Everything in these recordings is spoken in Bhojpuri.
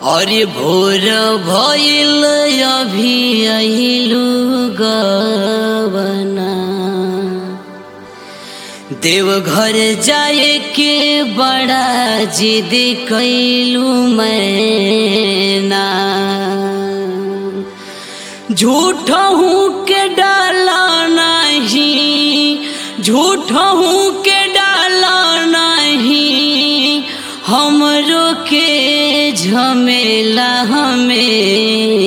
अरे भोर भइल अभी अहिलु गवना देवघर जाए के बड़ा जिद कैलू मैना झूठ हूँ के डाला नहीं झूठ हूँ के डाला नहीं हमरो के झमेला हमें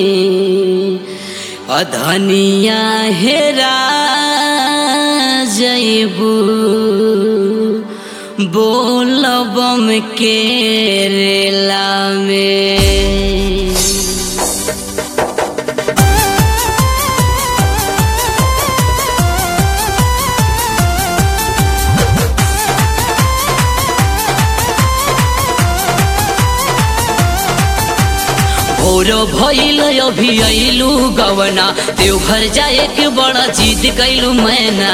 अधनिया हेरा जैबू बोल बम के रेला में भोर भइल अभी अइलू गवना देवघर जाए के बड़ा जिद कैलू मैना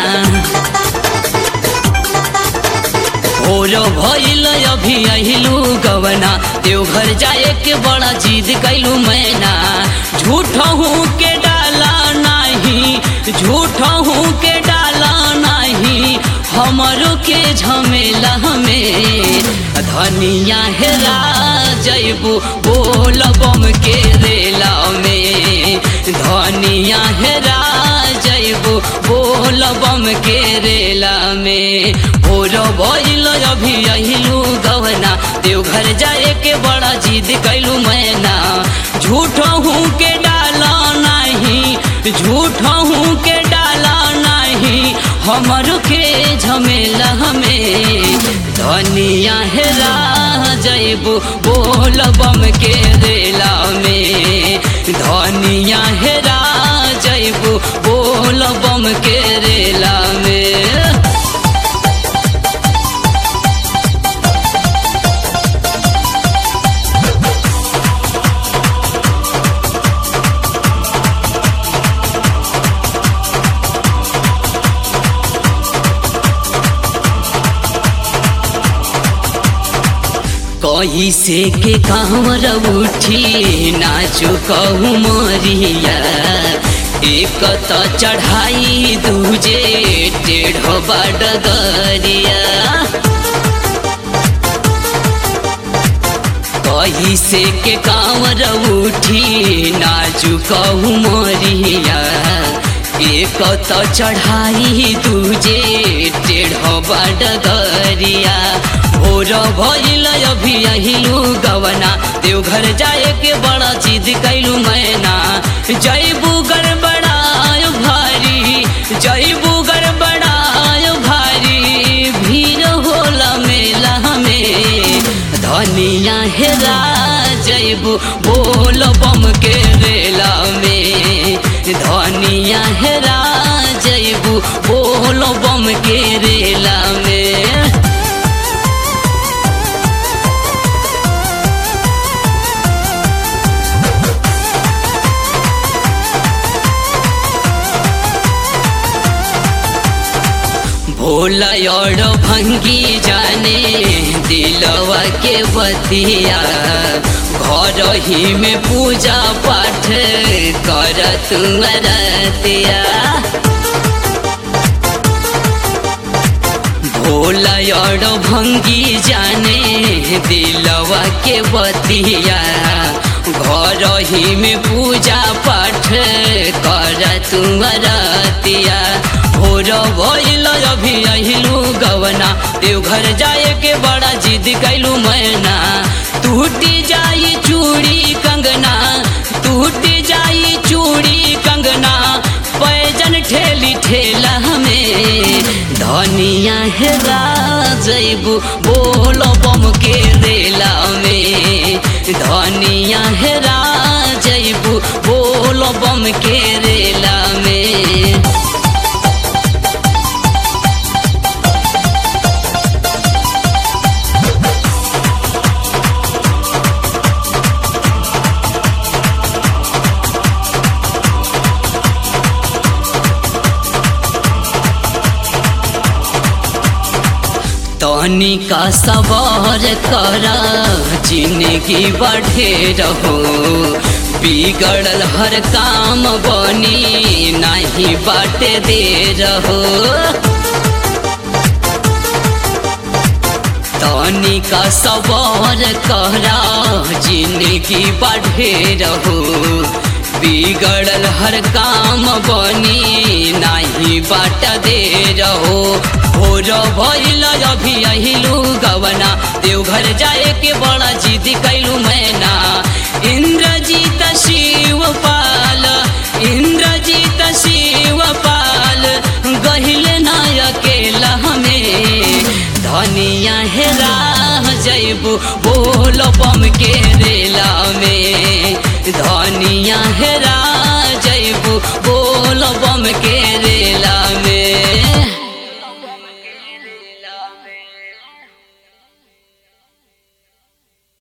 भोर भइल अभी अइलू गवना देवघर जाए के बड़ा जिद कैलू मैना झूठ हूँ के डाला नहीं झूठ हूँ के डाला नहीं हमरो के झमेला हमें धनिया हेरा जैबू बोल बम के रेला में धनिया हेरा जैबू बोल बम के रेला में भोर भइल अभी अहिलू गवना देवघर जाए के बड़ा जिद कैलू मैना झूठ हूँ के डाला नहीं झूठ हूँ के डाला नहीं हमर के झमेला हमें धनिया हेरा जैबू बोल बम के रेला में धनिया हेरा जैबू बोल बम के रेला में कही से के कांवर उठी नाचो कहू मरिया एक त चढ़ाई दूजे टेढ़ बडगरिया कही से के कांवर उठी नाचू कहू मरिया एक त चढ़ाई दूजे टेढ़ बडगरिया भोर भइल अभी अहिलू गवना देवघर जाए के बड़ा चीज कैलू मैना जैबू गड़बड़ायो भारी जैबू गड़बड़ायो भारी भीड़ होला मेला में धनिया हेरा जैबू बोल बम के रेला में धनिया हेरा जैबू बोल बम के रेला में भोला और भंगी जाने दिलवा के बतिया घर ही में पूजा पाठ कर रतिया भोला और भंगी जाने दिलवा के बतिया घर ही में पूजा पाठ कर रतिया भोर भइल अभी अहिलू गवना देवघर जाए के बड़ा जिद कैलू मैना टूटी जाई चूड़ी कंगना टूटी जाई चूड़ी कंगना पैजन ठेली ठेला हमें धनिया हेरा जैबू बोल बम के रेला में धनिया हेरा जैबू बोल बम के रेला में तनी का सवार करा जिंदगी बढ़े रहो बिगड़ल हर काम बनी नहीं बाटे दे रहो तनी का सवार करा जिंदगी बढ़े रहो बिगड़ल हर काम बनी नहीं बाट दे रहो भोर भइल अभी अहिलू गवना देवघर जाए के बड़ा जिद कैलू मैना इंद्रजीत शिव पाल इंद्रजीत शिव पाल गहिल ना अकेला हमें धनिया हेरा जैबू बोल बम के रेला में धनिया हेरा